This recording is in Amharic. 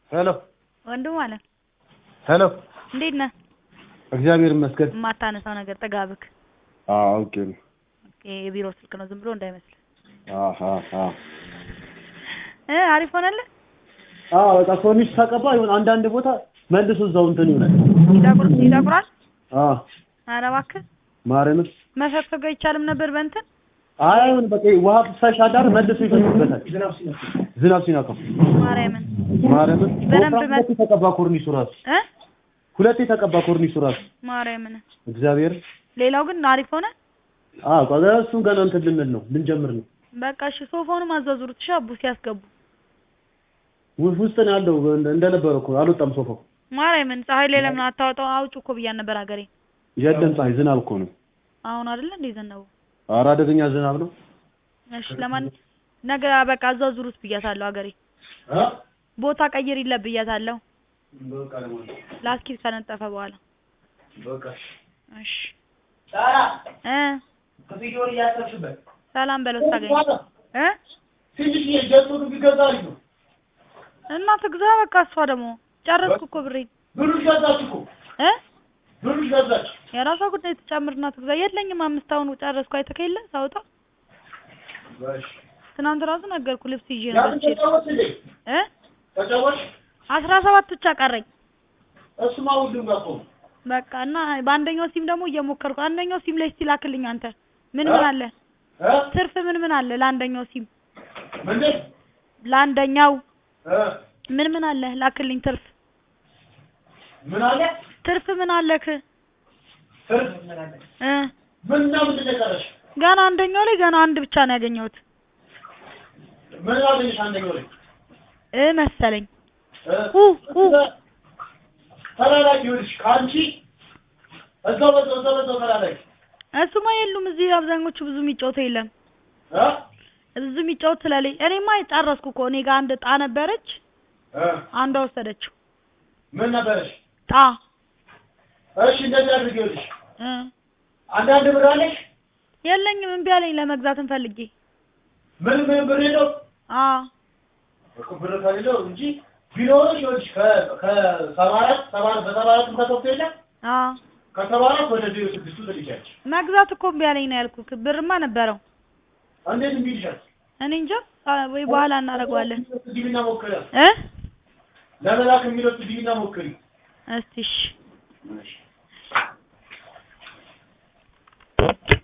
ሄሎ ወንድም አለ ሄሎ፣ እንዴት ነህ? እግዚአብሔር ይመስገን። የማታነሳው ነገር ጥጋብክ። አዎ ኦኬ ነው። ኦኬ የቢሮ ስልክ ነው ዝም ብሎ እንዳይመስል። አሃ አሃ እ አሪፍ ሆነልህ? አዎ በቃ ኮርኒስ ተቀባ ይሁን አንዳንድ ቦታ መልሶ እዛው እንትን ይሆናል። ይጠቁር ይጠቁራል። አዎ ኧረ እባክህ ማርያምን መፈግፈግ አይቻልም ነበር በእንትን አይ አይሁን በቃ ውሃ ፍሳሽ አዳር መልሶ ይፈስበታል። ዝናብ ሲነካው ማርያምን ማርያምን በደንብ ቦታ ሁለቴ ተቀባ ኮርኒሱ ራሱ እ ሁለቴ ተቀባ ኮርኒሱ ራሱ ማርያምን እግዚአብሔር ሌላው ግን አሪፍ ሆነ። አዎ ቆይ እሱን ገና እንትን ልንል ነው ልንጀምር ነው። በቃ እሺ ሶፋውንም አዟዙሩት እሺ አቡ ሲያስገቡ ው- ውስጥ ነው ያለው እንደ- እንደነበረው እኮ አልወጣም ሶፋው። ማርያምን ፀሐይ ላይ ለምን አታወጣው? አውጭ እኮ ብያን ነበር ሀገሬ። የለም ፀሐይ ዝናብ እኮ ነው። አሁን አይደለ እንዴ ዘነበው? ኧረ አደገኛ ዝናብ ነው። እሺ ለማን ነገ በቃ አዟዙሩት ብያታለሁ ሀገሬ። ቦታ ቀይር ይለ ብያታለሁ። በቃ ለማለት ላስኪት ከነጠፈ በኋላ በቃ እሺ ጣራ እ ከቪዲዮን እያሰብሽበት ሰላም በለው ታገኝ እ ትንሽ የጀቱ ቢገዛ አሪፍ ነው። እና ትግዛ በቃ እሷ ደግሞ ጨረስኩ እኮ ብሬን ብሩ ገዛች እኮ እ ብሩ ገዛች። የራሷ ጉዳይ ትጨምርና ትግዛ። የለኝም አምስት አሁን ጨረስኩ። አይተህ የለ ሳውጣ ትናንት ራሱ ነገርኩ ልብስ ይዤ ነው ያን በልቼ ተጫወች እንዴ እ ተጫወች። አስራ ሰባት ብቻ ቀረኝ። እሱማ ሁሉም ጋር እኮ ነው። በቃ እና በአንደኛው ሲም ደግሞ እየሞከርኩ አንደኛው ሲም ላይ እስቲ ላክልኝ አንተ ምን ምን አለ እ ትርፍ ምን ምን አለ ለአንደኛው ሲም ምንድን ለአንደኛው እ ምን ምን አለ ላክልኝ ትርፍ ምን አለ ትርፍ ምን አለክ ትርፍ እ ምንና ምንድን ነው የቀረሽ? ገና አንደኛው ላይ ገና አንድ ብቻ ነው ያገኘሁት ምን አገኘሽ አንደኛው ላይ እ መሰለኝ እ ኡ ኡ ተላላኪ ይኸውልሽ ከአንቺ እዛው በዛው እዛው በዛው ተላላኪ እሱማ የሉም እዚህ አብዛኞቹ ብዙ የሚጫወቱ የለም እ ብዙ የሚጫወት ስለሌለ እኔማ ጨረስኩ እኮ እኔ ጋር አንድ ጣ ነበረች እ አንዷ ወሰደችው ምን ነበረሽ? ጣ እሺ እንደዚህ አድርጊ ይኸውልሽ እ አንዳንድ ብር አለሽ የለኝም እምቢ አለኝ ለመግዛትም ፈልጌ ምን ምን ብር የለው አ እኮ ብር ከሌለው እንጂ ቢኖርሽ ይኸውልሽ ከ- ከሰባ አራት ሰባ በሰባ አራትም ከተወሰደ የለ አ ከሰባ አራት ወደ ዜሮ ስድስቱ ትልኪያለሽ። መግዛት እኮ እምቢ አለኝ ነው ያልኩህ ብርማ ነበረው እንዴት እምቢ ይልሻል? እኔ እንጃ አ፣ ወይ በኋላ እናደርገዋለን ግቢና ሞክሪ። እ ለመላክ የሚለው ግቢና ሞክሪ። እስቲ እሺ እሺ